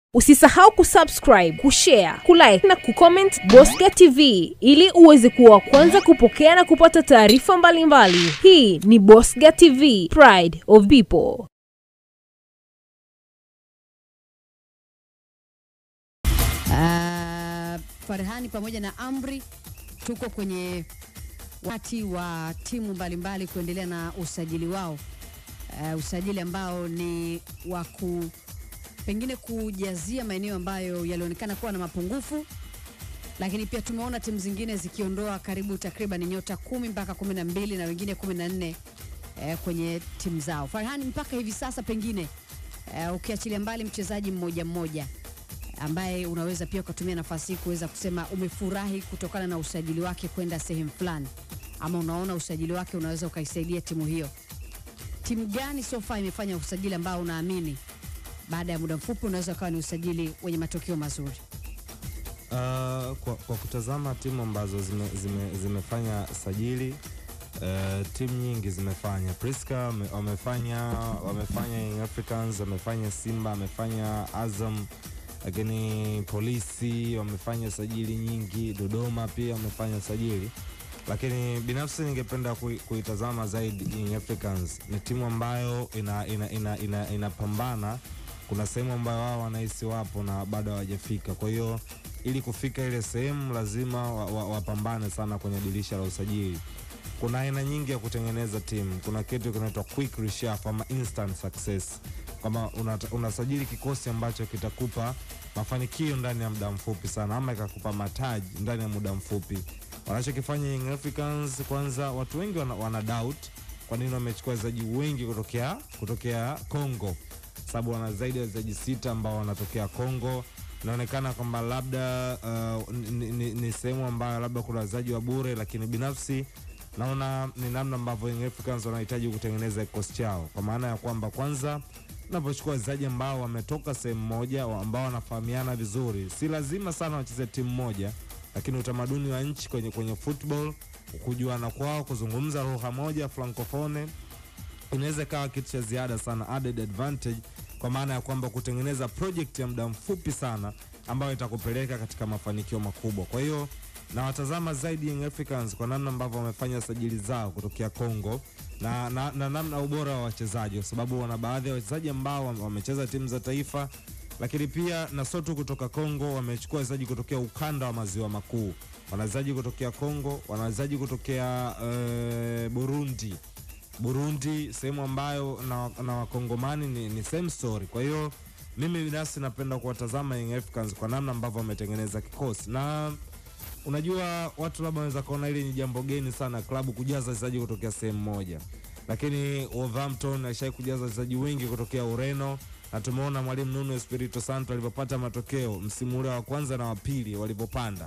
Usisahau kusubscribe, kushare, kulike na kucomment Bosca TV ili uweze kuwa wa kwanza kupokea na kupata taarifa mbalimbali. Hii ni Bosca TV, Pride of People. Uh, Farhani pamoja na Amri tuko kwenye wakati wa timu mbalimbali kuendelea na usajili wao. Uh, usajili ambao ni wa ku pengine kujazia maeneo ambayo yalionekana kuwa na mapungufu, lakini pia tumeona timu zingine zikiondoa karibu takriban nyota kumi mpaka kumi na mbili na wengine kumi na nne eh, kwenye timu zao. Farhani, mpaka hivi sasa pengine eh, ukiachilia mbali mchezaji mmoja mmoja ambaye unaweza pia ukatumia nafasi hii kuweza kusema umefurahi kutokana na usajili wake kwenda sehemu fulani, ama unaona usajili wake unaweza ukaisaidia timu hiyo. Timu gani so far imefanya usajili ambao unaamini baada ya muda mfupi unaweza ukawa ni usajili wenye matokeo mazuri? Uh, kwa, kwa kutazama timu ambazo zime, zime, zimefanya sajili uh, timu nyingi zimefanya Priska wame- wamefanya wamefanya Young Africans wamefanya Simba wamefanya Azam lakini polisi wamefanya sajili nyingi Dodoma pia wamefanya sajili lakini binafsi ningependa kui- kuitazama zaidi Young Africans ni timu ambayo ina, ina, ina, ina, inapambana kuna sehemu ambayo wao wanahisi wapo na bado hawajafika kwa hiyo ili kufika ile sehemu lazima wapambane wa, wapambane sana kwenye dirisha la usajili kuna aina nyingi ya kutengeneza timu kuna kitu kinaitwa quick reshuffle ama instant success kama unata- unasajili kikosi ambacho kitakupa mafanikio ndani ya muda mfupi sana ama ikakupa mataji ndani ya muda mfupi wanachokifanya Young Africans kwanza watu wengi wana, wana doubt kwa nini wamechukua wachezaji wengi kutokea kutokea Congo sababu wana zaidi ya wachezaji sita ambao wanatokea Congo inaonekana kwamba labda uh, ni, ni, ni sehemu ambayo labda kuna wachezaji wa bure lakini binafsi naona ni namna ambavyo Young Africans wanahitaji kutengeneza kikosi chao kwa maana ya kwamba kwanza unapochukua wachezaji ambao wametoka sehemu moja wa- ambao wanafahamiana vizuri si lazima sana wacheze timu moja lakini utamaduni wa nchi kwenye, kwenye football kujuana kwao kuzungumza lugha moja francofone inaweza ikawa kitu cha ziada sana added advantage kwa maana ya kwamba kutengeneza project ya muda mfupi sana ambayo itakupeleka katika mafanikio makubwa kwa hiyo nawatazama zaidi Young Africans kwa namna ambavyo wamefanya sajili zao kutokea Congo na, na, na namna ubora wa wachezaji kwa sababu wana baadhi ya wachezaji ambao wame- wamecheza timu za taifa lakini pia na sio tu kutoka Congo wamechukua wachezaji kutokea ukanda wa maziwa makuu wana wachezaji kutokea Congo wana wachezaji kutokea eh, Burundi Burundi, sehemu ambayo na, na wakongomani ni, ni same story. Kwa hiyo mimi binafsi napenda kuwatazama Young Africans kwa namna ambavyo wametengeneza kikosi, na unajua watu labda wanaweza kaona hili ni jambo geni sana klabu kujaza wachezaji kutokea sehemu moja, lakini Wolverhampton alishai kujaza wachezaji wengi kutokea Ureno na tumeona mwalimu Nuno Espirito Santo alivyopata matokeo msimu ule wa kwanza na wa pili walivyopanda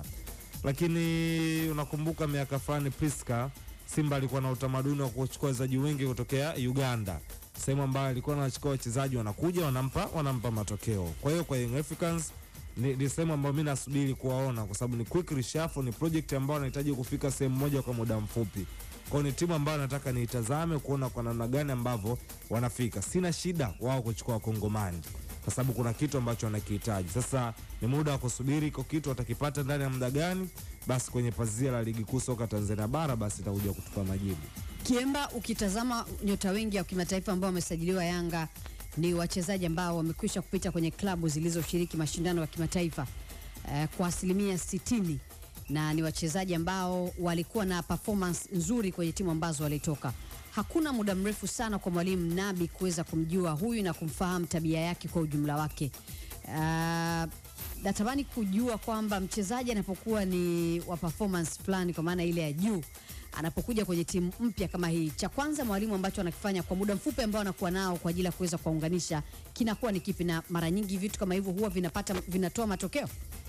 lakini unakumbuka miaka fulani Priska Simba alikuwa na utamaduni wa kuchukua wachezaji wengi kutokea Uganda, sehemu ambayo alikuwa anachukua wachezaji wanakuja wanampa wanampa matokeo. Kwa hiyo kwa Young Africans ni, ni sehemu ambayo mi nasubiri kuwaona kwa sababu ni quick reshuffle, ni project ambayo anahitaji kufika sehemu moja kwa muda mfupi. Kwa hiyo ni timu ambayo nataka niitazame kuona kwa namna gani ambavyo wanafika. Sina shida wao kuchukua wakongomani kwa sababu kuna kitu ambacho wanakihitaji. Sasa ni muda wa kusubiri iko kitu watakipata ndani ya muda gani, basi kwenye pazia la ligi kuu soka Tanzania bara, basi itakuja kutupa majibu. Kiemba, ukitazama nyota wengi wa kimataifa ambao wamesajiliwa Yanga ni wachezaji ambao wamekwisha kupita kwenye klabu zilizoshiriki mashindano ya kimataifa eh, kwa asilimia 60 na ni wachezaji ambao walikuwa na performance nzuri kwenye timu ambazo walitoka. Hakuna muda mrefu sana kwa mwalimu Nabi kuweza kumjua huyu na kumfahamu tabia yake kwa ujumla wake. Uh, natamani kujua kwamba mchezaji anapokuwa ni wa performance fulani, kwa maana ile ya juu, anapokuja kwenye timu mpya kama hii, cha kwanza mwalimu ambacho anakifanya kwa muda mfupi ambao anakuwa nao kwa ajili ya kuweza kuwaunganisha kinakuwa ni kipi? Na mara nyingi vitu kama hivyo huwa vinapata vinatoa matokeo.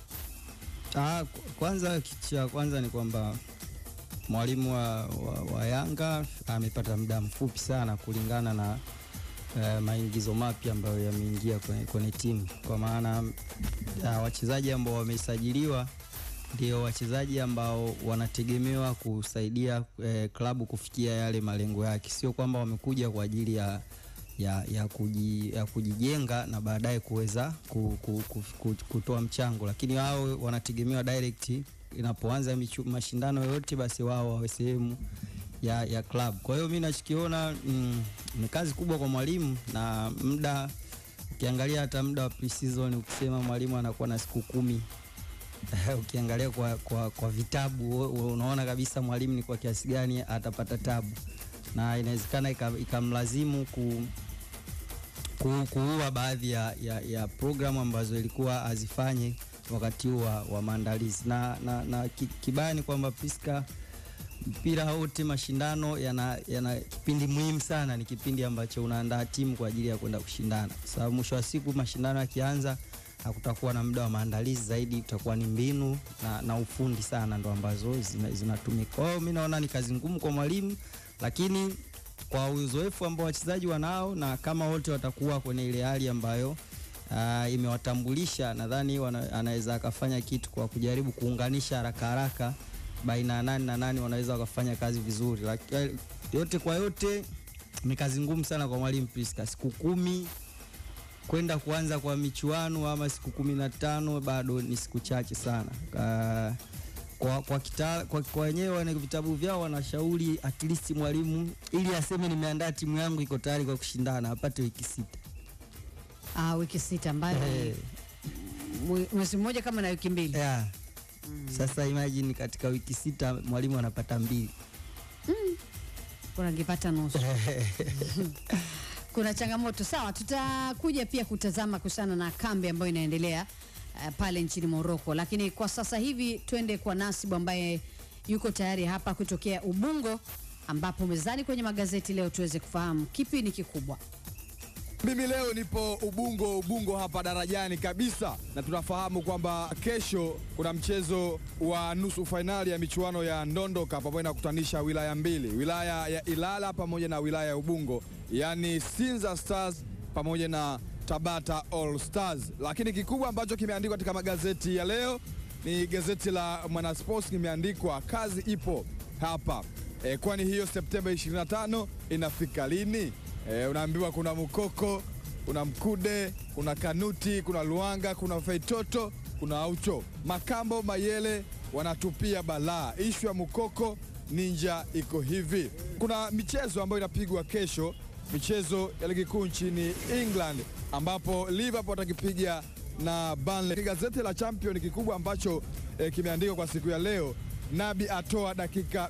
Ah, ku- kwanza kitu cha kwanza ni kwamba mwalimu wa, wa, wa Yanga amepata muda mfupi sana kulingana na uh, maingizo mapya ambayo yameingia kwenye, kwenye timu kwa maana uh, wachezaji ambao wamesajiliwa ndio wachezaji ambao wanategemewa kusaidia eh, klabu kufikia yale malengo yake, sio kwamba wamekuja kwa ajili ya ya, ya, kuji, ya kujijenga na baadaye kuweza ku, ku, ku, ku, kutoa mchango, lakini wao wanategemewa direct inapoanza michu, mashindano yoyote, basi wao wawe sehemu ya, ya club. Kwa hiyo mi nachokiona mm, ni kazi kubwa kwa mwalimu na muda ukiangalia hata muda wa pre-season ukisema mwalimu anakuwa na siku kumi ukiangalia kwa, kwa, kwa vitabu u- unaona kabisa mwalimu ni kwa kiasi gani atapata tabu na inawezekana ika- ikamlazimu ku, ku, kuua baadhi ya, ya, ya programu ambazo ilikuwa azifanye wakati huu wa, wa maandalizi na, na, na ki- kibaya ni kwamba Priska mpira wote mashindano yana, yana kipindi muhimu sana, ni kipindi ambacho unaandaa timu kwa ajili ya kwenda kushindana, kwa sababu mwisho wa siku mashindano yakianza hakutakuwa na muda wa maandalizi zaidi, utakuwa ni mbinu na, na ufundi sana ndo ambazo zina- zinatumika. Kwa hiyo mi naona ni kazi ngumu kwa mwalimu, lakini kwa uzoefu ambao wachezaji wanao na kama wote watakuwa kwenye ile hali ambayo uh, imewatambulisha, nadhani wana- anaweza akafanya kitu kwa kujaribu kuunganisha haraka haraka baina ya nani na nani wanaweza wakafanya kazi vizuri. Lakini yote kwa yote ni kazi ngumu sana kwa mwalimu Priska, siku kumi kwenda kuanza kwa michuano ama siku kumi na tano bado ni siku chache sana. Ka, kwa kwa kita, kwa, kwa wenyewe wana vitabu vyao wanashauri at least mwalimu ili aseme nimeandaa timu yangu iko tayari kwa kushindana apate wiki sita. Ah, wiki sita ambayo ni Eh, mwe- mwezi mmoja kama na wiki mbili. yeah. Sasa imagine katika wiki sita mwalimu anapata mbili. kuna ngipata nusu. Kuna changamoto sawa, tutakuja pia kutazama kuhusiana na kambi ambayo inaendelea uh, pale nchini Morocco, lakini kwa sasa hivi twende kwa Nasibu ambaye yuko tayari hapa kutokea Ubungo, ambapo mezani kwenye magazeti leo tuweze kufahamu kipi ni kikubwa. Mimi leo nipo Ubungo, Ubungo hapa darajani kabisa, na tunafahamu kwamba kesho kuna mchezo wa nusu fainali ya michuano ya Ndondoka ambayo inakutanisha wilaya mbili, wilaya ya Ilala pamoja na wilaya ya Ubungo, yaani Sinza Stars pamoja na Tabata All Stars. Lakini kikubwa ambacho kimeandikwa katika magazeti ya leo ni gazeti la Mwanasports, kimeandikwa kazi ipo hapa e, kwani hiyo Septemba 25 inafika lini? E, unaambiwa kuna Mukoko, kuna Mkude, kuna Kanuti, kuna Luanga, kuna Feitoto, kuna Aucho, Makambo, Mayele wanatupia balaa. Ishu ya Mukoko Ninja iko hivi. Kuna michezo ambayo inapigwa kesho, michezo ya ligi kuu nchini England ambapo Liverpool watakipiga na Burnley. Gazeti la Champion kikubwa ambacho eh, kimeandikwa kwa siku ya leo, Nabi atoa dakika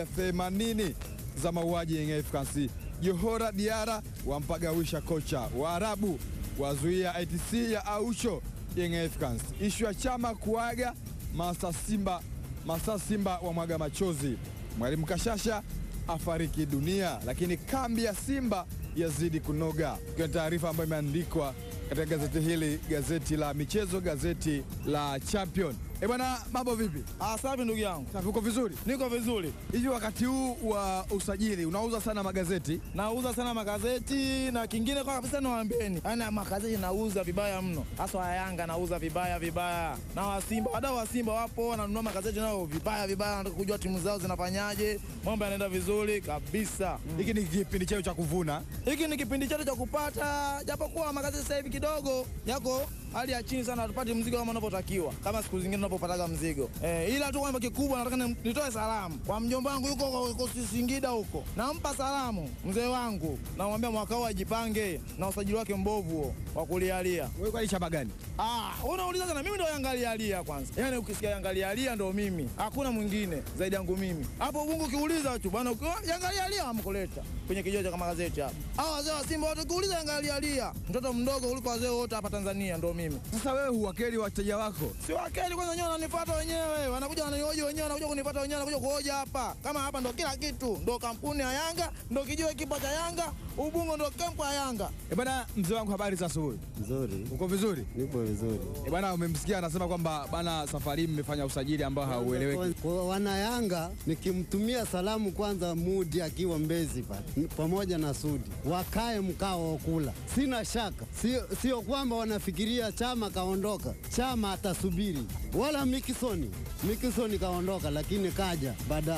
180 za mauaji ya Young Africans. Johora Diara wampagawisha kocha. Waarabu wazuia ITC ya Aucho Young Africans. Ishu ya chama kuaga Masa Simba, Masa Simba wa mwaga machozi. Mwalimu Kashasha afariki dunia, lakini kambi ya Simba yazidi kunoga. Kwa taarifa ambayo imeandikwa katika gazeti hili, gazeti la michezo, gazeti la Champion. Eh bwana, mambo vipi? Ah, safi ndugu yangu, Safi, uko vizuri? niko vizuri. Hivi wakati huu wa usajili unauza sana magazeti? Nauza sana magazeti na kingine kwa kabisa niwaambieni, yaani magazeti nauza vibaya mno, hasa wa Yanga nauza vibaya vibaya, na wa Simba, wadau wa Simba wapo wananunua magazeti nao vibaya vibaya, wanataka kujua timu zao zinafanyaje, mambo yanaenda vizuri kabisa. Hiki ni kipindi cheo cha kuvuna. Hiki ni kipindi chetu cha kupata, japokuwa magazeti sasa hivi kidogo yako hali ya chini sana, hatupati mzigo kama unavyotakiwa, kama siku zingine tunapopataga mzigo eh, ila tu kwamba kikubwa, nataka ni- nitoe salamu kwa mjomba wangu yuko huko- huko Singida huko, nampa salamu mzee wangu, namwambia mwaka huu ajipange na usajili wake mbovu huo wa kulialia. Wewe kwani chama gani? Ah, unauliza sana, mimi ndo yangalialia kwanza. Yaani ukisikia yangalialia ndo mimi, hakuna mwingine zaidi yangu mimi. Hapo Ubungu ukiuliza tu bwana, ukiwa yangalialia amkuleta kwenye kijio cha magazeti hapa. Hao wazee wa Simba wote ukiuliza yangalialia, mtoto mdogo kuliko wazee wote hapa Tanzania ndo mimi. Sasa wewe huwakeli wateja wako? Si wakeli kwanza, wenyewe wananifuata wenyewe, wanakuja wananihoji wenyewe, wanakuja kunifuata wenyewe, wanakuja kuhoja hapa. Kama hapa ndo kila kitu, ndo kampuni ya Yanga, ndo kijio kipo cha Yanga, Ubungo ndo kempu ya Yanga. Eh bwana, mzee wangu, habari za asubuhi. Nzuri, Uko vizuri? nipo vizuri. Eh bwana, umemsikia anasema kwamba bana, safari hii mmefanya usajili ambao haueleweki. Kwa wanayanga nikimtumia salamu kwanza Mudi akiwa Mbezi pale ni pamoja na Sudi wakae mkao wa kula, sina shaka. Sio, sio kwamba wanafikiria chama kaondoka, chama atasubiri, wala Mikisoni. Mikisoni kaondoka, lakini kaja badala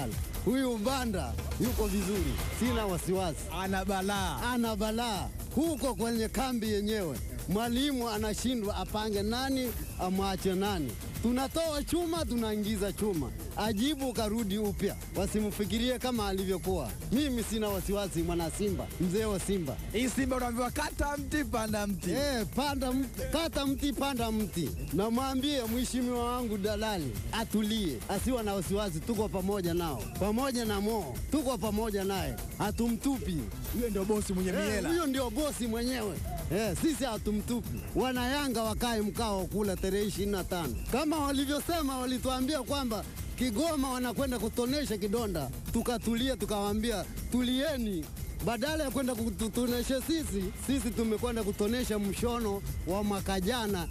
huyu Mbanda yuko vizuri, sina wasiwasi. Ana balaa. Ana balaa huko kwenye kambi yenyewe, mwalimu anashindwa apange nani amwache nani. Tunatoa chuma tunaingiza chuma, ajibu karudi upya, wasimfikirie kama alivyokuwa. Mimi sina wasiwasi, mwana Simba, mzee wa Simba. Hii Simba unaambiwa kata mti panda mti. Eh, panda mti, kata mti, panda mti. Namwambie mheshimiwa wangu dalali atulie, asiwe na wasiwasi. Tuko pamoja nao, pamoja na Mo, tuko pamoja naye, hatumtupi. Huyo ndio bosi mwenye Eh, miela. Huyo ndio bosi mwenyewe. Eh, sisi hatumtupi. Wana Yanga wakae mkao kula tarehe ishirini na tano kama walivyosema, walituambia kwamba Kigoma wanakwenda kutonesha kidonda, tukatulia, tukawaambia tulieni badala ya kwenda kututonesha sisi, sisi tumekwenda kutonesha mshono wa mwaka jana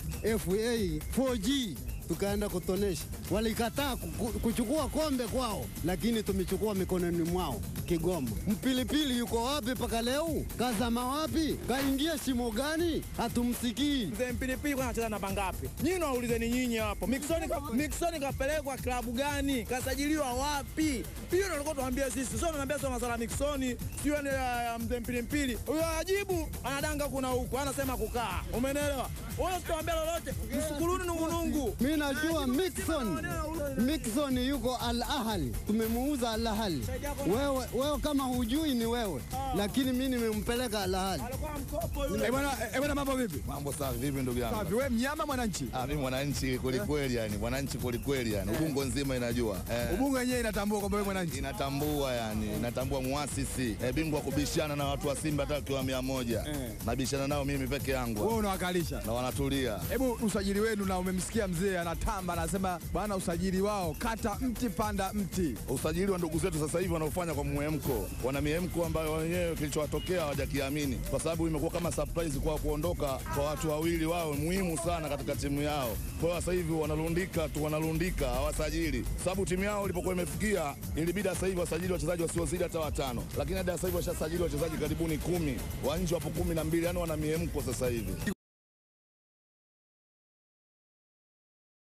FA 4G tukaenda kutonesha. Walikataa kuku- kuchukua kombe kwao, lakini tumechukua mikononi mwao. Kigoma, mpilipili yuko wapi mpaka leo? Kazama wapi? Kaingia shimo gani? Hatumsikii. Mzee Mpilipili kwa anacheza namba ngapi? Nyinyi naulizeni nyinyi hapo. Mixon ka, Mixon kapelekwa klabu gani? Kasajiliwa wapi? Hiyo ndio alikuwa tuambia sisi. Sio ananiambia sio masala Mixon, sio ni ya ya mzee Mpilipili. Huyo ajibu anadanga kuna huku, anasema kukaa. Umeelewa? Wewe sitaambia lolote. Msukuruni nungunungu. Mi najua Mixon, Mixon yuko Al Ahli, tumemuuza Al Ahli. Wewe, wewe kama hujui ni wewe, lakini mi nimempeleka Al Ahli. Alikuwa mkopo yule. Eh bwana, eh bwana, mambo vipi? Mambo safi vipi ndugu yangu? Safi, wewe mnyama mwananchi. Ah, mimi mwananchi kweli kweli yani, mwananchi kweli kweli yani. Ubungo nzima inajua. Eh, Ubungo yenyewe inatambua kwamba wewe mwananchi. inatambua yani, inatambua muasisi. Eh, bingwa kubishana na watu wa Simba hata wakiwa mia moja. Eh. Nabishana nao mimi peke Wewe yangu. unawakalisha. Na wanatulia. Hebu usajili wenu, na umemsikia mzee anatamba, anasema bwana, usajili wao kata mti panda mti. Usajili wa ndugu zetu sasa hivi wanaofanya kwa muhemko, wana miemko ambayo wenyewe kilichowatokea hawajakiamini, kwa sababu imekuwa kama surprise kwa kuondoka kwa watu wawili wao muhimu sana katika timu yao. Kwa hiyo sasa hivi wanalundika tu, wanalundika hawasajili, sababu timu yao ilipokuwa imefikia ilibidi sasa hivi wasajili wachezaji wasiozidi hata watano, lakini hadi sasa hivi washasajili wachezaji karibuni kumi, wa nje wapo kumi na mbili, yani wana miemko sasa hivi.